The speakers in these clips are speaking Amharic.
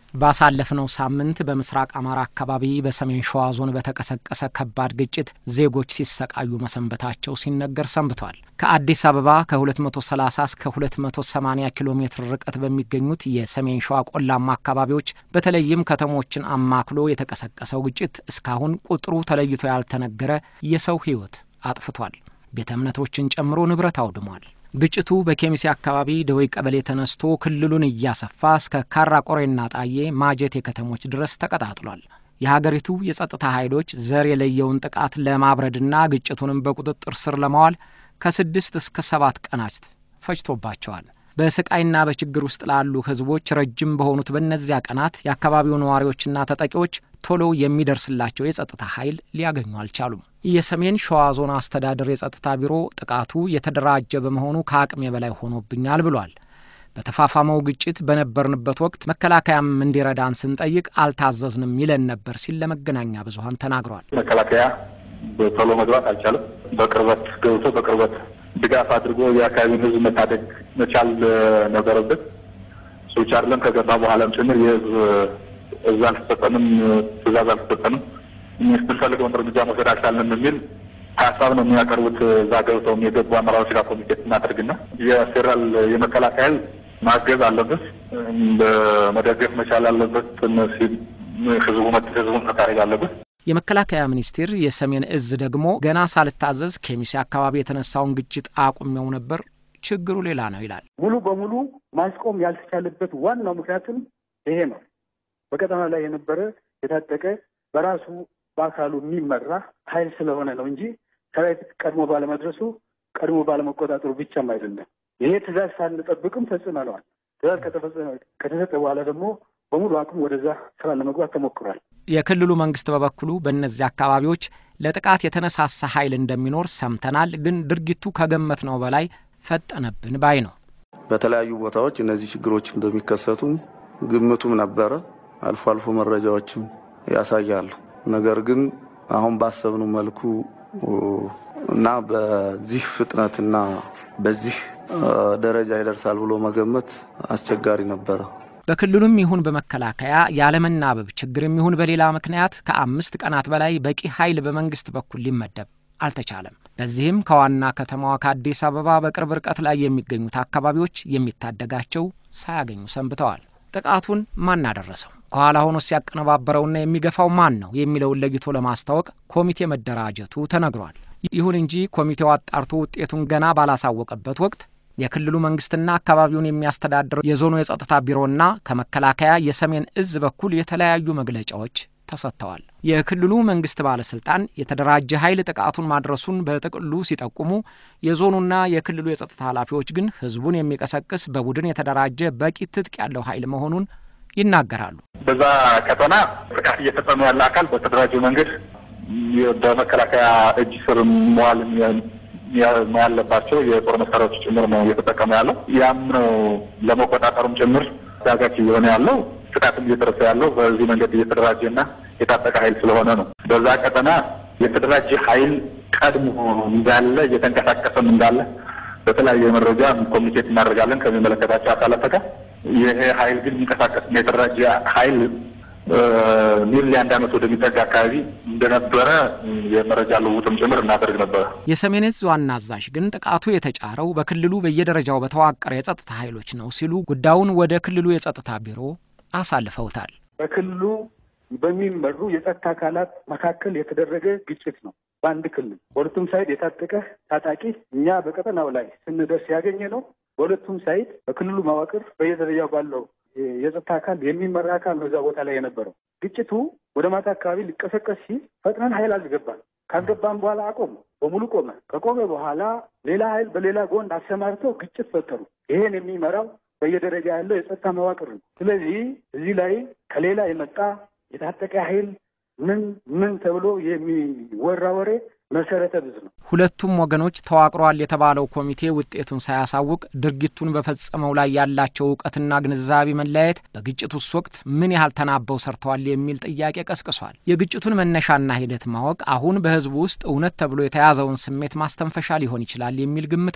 ባሳለፍነው ሳምንት በምስራቅ አማራ አካባቢ በሰሜን ሸዋ ዞን በተቀሰቀሰ ከባድ ግጭት ዜጎች ሲሰቃዩ መሰንበታቸው ሲነገር ሰንብቷል። ከአዲስ አበባ ከ230 እስከ 280 ኪሎ ሜትር ርቀት በሚገኙት የሰሜን ሸዋ ቆላማ አካባቢዎች በተለይም ከተሞችን አማክሎ የተቀሰቀሰው ግጭት እስካሁን ቁጥሩ ተለይቶ ያልተነገረ የሰው ሕይወት አጥፍቷል። ቤተ እምነቶችን ጨምሮ ንብረት አውድሟል። ግጭቱ በኬሚሴ አካባቢ ደወይ ቀበሌ ተነስቶ ክልሉን እያሰፋ እስከ ካራ ቆሬና ጣዬ ማጀቴ ከተሞች ድረስ ተቀጣጥሏል። የሀገሪቱ የጸጥታ ኃይሎች ዘር የለየውን ጥቃት ለማብረድና ግጭቱንም በቁጥጥር ስር ለማዋል ከስድስት እስከ ሰባት ቀናት ፈጅቶባቸዋል። በስቃይና በችግር ውስጥ ላሉ ሕዝቦች ረጅም በሆኑት በእነዚያ ቀናት የአካባቢው ነዋሪዎችና ተጠቂዎች ቶሎ የሚደርስላቸው የጸጥታ ኃይል ሊያገኙ አልቻሉም። የሰሜን ሸዋ ዞን አስተዳደር የጸጥታ ቢሮ ጥቃቱ የተደራጀ በመሆኑ ከአቅሜ በላይ ሆኖብኛል ብሏል። በተፋፋመው ግጭት በነበርንበት ወቅት መከላከያም እንዲረዳን ስንጠይቅ አልታዘዝንም ይለን ነበር ሲል ለመገናኛ ብዙኃን ተናግሯል። መከላከያ በቶሎ መግባት አልቻለም። በቅርበት ገብቶ በቅርበት ድጋፍ አድርጎ የአካባቢውን ሕዝብ መታደግ መቻል ነበረበት። እሱ ብቻ አይደለም፣ ከገባ በኋላም ጭምር የሕዝብ እዛ አልተሰጠንም፣ ትእዛዝ አልተሰጠንም፣ የምንፈልገውን እርምጃ መውሰድ አልቻልንም የሚል ሀሳብ ነው የሚያቀርቡት። እዛ ገብተው የገቡ አመራሮች ጋር ኮሚኒኬት እናደርግና የፌዴራል የመከላከያ ማገዝ አለበት፣ መደገፍ መቻል አለበት፣ ህዝቡ ህዝቡን መታደግ አለበት። የመከላከያ ሚኒስቴር የሰሜን እዝ ደግሞ ገና ሳልታዘዝ ኬሚሴ አካባቢ የተነሳውን ግጭት አቁሜው ነበር፣ ችግሩ ሌላ ነው ይላል። ሙሉ በሙሉ ማስቆም ያልተቻለበት ዋናው ምክንያትም ይሄ ነው። በቀጠና ላይ የነበረ የታጠቀ በራሱ በአካሉ የሚመራ ኃይል ስለሆነ ነው እንጂ ሰራዊት ቀድሞ ባለመድረሱ ቀድሞ ባለመቆጣጠሩ ብቻም አይደለም። ይሄ ትእዛዝ ሳንጠብቅም ፈጽመነዋል። ትእዛዝ ከተሰጠ በኋላ ደግሞ በሙሉ አቅም ወደዛ ስራ ለመግባት ተሞክሯል። የክልሉ መንግስት በበኩሉ በእነዚህ አካባቢዎች ለጥቃት የተነሳሳ ኃይል እንደሚኖር ሰምተናል፣ ግን ድርጊቱ ከገመትነው በላይ ፈጠነብን ባይ ነው። በተለያዩ ቦታዎች እነዚህ ችግሮች እንደሚከሰቱ ግምቱም ነበረ። አልፎ አልፎ መረጃዎችም ያሳያሉ። ነገር ግን አሁን ባሰብነው መልኩ እና በዚህ ፍጥነትና በዚህ ደረጃ ይደርሳል ብሎ መገመት አስቸጋሪ ነበረ። በክልሉም ይሁን በመከላከያ ያለመናበብ ችግርም ይሁን በሌላ ምክንያት ከአምስት ቀናት በላይ በቂ ኃይል በመንግስት በኩል ሊመደብ አልተቻለም። በዚህም ከዋና ከተማዋ ከአዲስ አበባ በቅርብ ርቀት ላይ የሚገኙት አካባቢዎች የሚታደጋቸው ሳያገኙ ሰንብተዋል። ጥቃቱን ማን አደረሰው? ከኋላ ሆኖ ሲያቀነባበረውና የሚገፋው ማን ነው የሚለውን ለይቶ ለማስታወቅ ኮሚቴ መደራጀቱ ተነግሯል። ይሁን እንጂ ኮሚቴው አጣርቶ ውጤቱን ገና ባላሳወቀበት ወቅት የክልሉ መንግስትና አካባቢውን የሚያስተዳድረው የዞኑ የጸጥታ ቢሮና ከመከላከያ የሰሜን እዝ በኩል የተለያዩ መግለጫዎች ተሰጥተዋል። የክልሉ መንግስት ባለስልጣን የተደራጀ ኃይል ጥቃቱን ማድረሱን በጥቅሉ ሲጠቁሙ፣ የዞኑና የክልሉ የጸጥታ ኃላፊዎች ግን ህዝቡን የሚቀሰቅስ በቡድን የተደራጀ በቂ ትጥቅ ያለው ኃይል መሆኑን ይናገራሉ። በዛ ቀጠና ጥቃት እየፈጸመ ያለ አካል በተደራጀ መንገድ በመከላከያ እጅ ስር መዋል ያለባቸው የጦር መሳሪያዎች ጭምር ነው እየተጠቀመ ያለው። ያም ነው ለመቆጣጠሩም ጭምር ዳጋች እየሆነ ያለው ጥቃትም እየደረሰ ያለው በዚህ መንገድ እየተደራጀና የታጠቀ ኃይል ስለሆነ ነው። በዛ ቀጠና የተደራጀ ኃይል ቀድሞ እንዳለ እየተንቀሳቀሰም እንዳለ በተለያየ መረጃ ኮሚኒኬት እናደርጋለን ከሚመለከታቸው አካላት ጋር። ይሄ ኃይል ግን የሚንቀሳቀስ የተደራጀ ኃይል ኒርሊ አንድ ዓመት ወደሚጠጋ አካባቢ እንደነበረ የመረጃ ልውውጥም ጭምር እናደርግ ነበረ። የሰሜን እዝ ዋና አዛዥ ግን ጥቃቱ የተጫረው በክልሉ በየደረጃው በተዋቀረ የጸጥታ ኃይሎች ነው ሲሉ ጉዳዩን ወደ ክልሉ የጸጥታ ቢሮ አሳልፈውታል። በክልሉ በሚመሩ የጸጥታ አካላት መካከል የተደረገ ግጭት ነው። በአንድ ክልል በሁለቱም ሳይድ የታጠቀ ታጣቂ እኛ በቀጠናው ላይ ስንደርስ ያገኘ ነው። በሁለቱም ሳይድ በክልሉ መዋቅር በየደረጃው ባለው የጸጥታ አካል የሚመራ አካል ነው እዛ ቦታ ላይ የነበረው። ግጭቱ ወደ ማታ አካባቢ ሊቀሰቀስ ሲል ፈጥነን ኃይል አልገባም። ካስገባም በኋላ አቆመ፣ በሙሉ ቆመ። ከቆመ በኋላ ሌላ ኃይል በሌላ ጎን አሰማርተው ግጭት ፈጠሩ። ይሄን የሚመራው በየደረጃ ያለው የጸጥታ መዋቅር ነው። ስለዚህ እዚህ ላይ ከሌላ የመጣ የታጠቀ ኃይል ምን ምን ተብሎ የሚወራ ወሬ መሰረተ ቢስ ነው። ሁለቱም ወገኖች ተዋቅሯል የተባለው ኮሚቴ ውጤቱን ሳያሳውቅ ድርጊቱን በፈጸመው ላይ ያላቸው እውቀትና ግንዛቤ መለያየት በግጭቱስ ወቅት ምን ያህል ተናበው ሰርተዋል የሚል ጥያቄ ቀስቅሷል። የግጭቱን መነሻና ሂደት ማወቅ አሁን በሕዝቡ ውስጥ እውነት ተብሎ የተያዘውን ስሜት ማስተንፈሻ ሊሆን ይችላል የሚል ግምት አለ።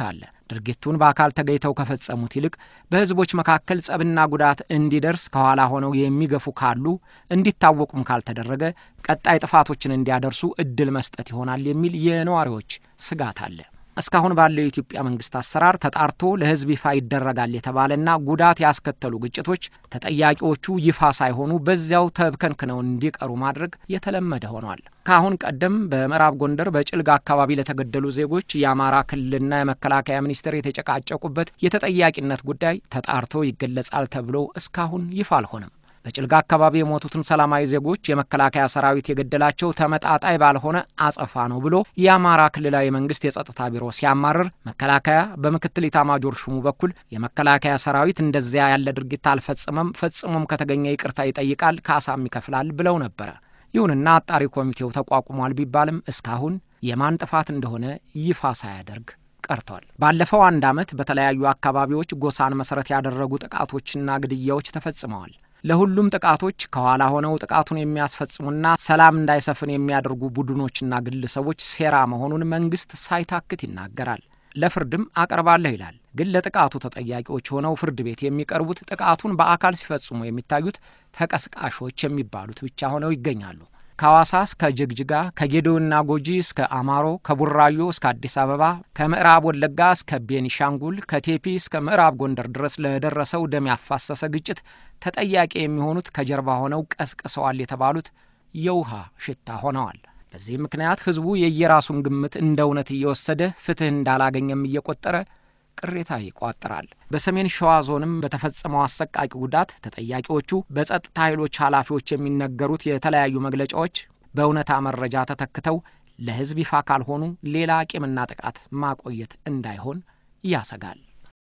ድርጊቱን በአካል ተገኝተው ከፈጸሙት ይልቅ በሕዝቦች መካከል ጸብና ጉዳት እንዲደርስ ከኋላ ሆነው የሚገፉ ካሉ እንዲታወቁም ካልተደረገ ቀጣይ ጥፋቶችን እንዲያደርሱ እድል መስጠት ይሆናል የሚል የነዋሪዎች ስጋት አለ። እስካሁን ባለው የኢትዮጵያ መንግስት አሰራር ተጣርቶ ለሕዝብ ይፋ ይደረጋል የተባለና ጉዳት ያስከተሉ ግጭቶች ተጠያቂዎቹ ይፋ ሳይሆኑ በዚያው ተብከንክነው እንዲቀሩ ማድረግ የተለመደ ሆኗል። ከአሁን ቀደም በምዕራብ ጎንደር በጭልጋ አካባቢ ለተገደሉ ዜጎች የአማራ ክልልና የመከላከያ ሚኒስቴር የተጨቃጨቁበት የተጠያቂነት ጉዳይ ተጣርቶ ይገለጻል ተብሎ እስካሁን ይፋ አልሆነም። በጭልጋ አካባቢ የሞቱትን ሰላማዊ ዜጎች የመከላከያ ሰራዊት የገደላቸው ተመጣጣይ ባልሆነ አጸፋ ነው ብሎ የአማራ ክልላዊ መንግስት የጸጥታ ቢሮ ሲያማርር መከላከያ በምክትል ኢታማጆር ሹሙ በኩል የመከላከያ ሰራዊት እንደዚያ ያለ ድርጊት አልፈጽመም፣ ፈጽሞም ከተገኘ ይቅርታ ይጠይቃል፣ ካሳም ይከፍላል ብለው ነበረ። ይሁንና አጣሪ ኮሚቴው ተቋቁሟል ቢባልም እስካሁን የማን ጥፋት እንደሆነ ይፋ ሳያደርግ ቀርቷል። ባለፈው አንድ ዓመት በተለያዩ አካባቢዎች ጎሳን መሰረት ያደረጉ ጥቃቶችና ግድያዎች ተፈጽመዋል። ለሁሉም ጥቃቶች ከኋላ ሆነው ጥቃቱን የሚያስፈጽሙና ሰላም እንዳይሰፍን የሚያደርጉ ቡድኖችና ግለሰቦች ሴራ መሆኑን መንግስት ሳይታክት ይናገራል። ለፍርድም አቀርባለሁ ይላል። ግን ለጥቃቱ ተጠያቂዎች ሆነው ፍርድ ቤት የሚቀርቡት ጥቃቱን በአካል ሲፈጽሙ የሚታዩት ተቀስቃሾች የሚባሉት ብቻ ሆነው ይገኛሉ። ከሐዋሳ እስከ ጅግጅጋ፣ ከጌዶና ጎጂ እስከ አማሮ፣ ከቡራዮ እስከ አዲስ አበባ፣ ከምዕራብ ወለጋ እስከ ቤኒሻንጉል፣ ከቴፒ እስከ ምዕራብ ጎንደር ድረስ ለደረሰው ደም ያፋሰሰ ግጭት ተጠያቂ የሚሆኑት ከጀርባ ሆነው ቀስቅሰዋል የተባሉት የውሃ ሽታ ሆነዋል። በዚህ ምክንያት ህዝቡ የየራሱን ግምት እንደ እውነት እየወሰደ ፍትህ እንዳላገኘም እየቆጠረ ቅሬታ ይቋጥራል። በሰሜን ሸዋ ዞንም በተፈጸመው አሰቃቂ ጉዳት ተጠያቂዎቹ በጸጥታ ኃይሎች ኃላፊዎች የሚነገሩት የተለያዩ መግለጫዎች በእውነታ መረጃ ተተክተው ለህዝብ ይፋ ካልሆኑ ሌላ ቂምና ጥቃት ማቆየት እንዳይሆን ያሰጋል።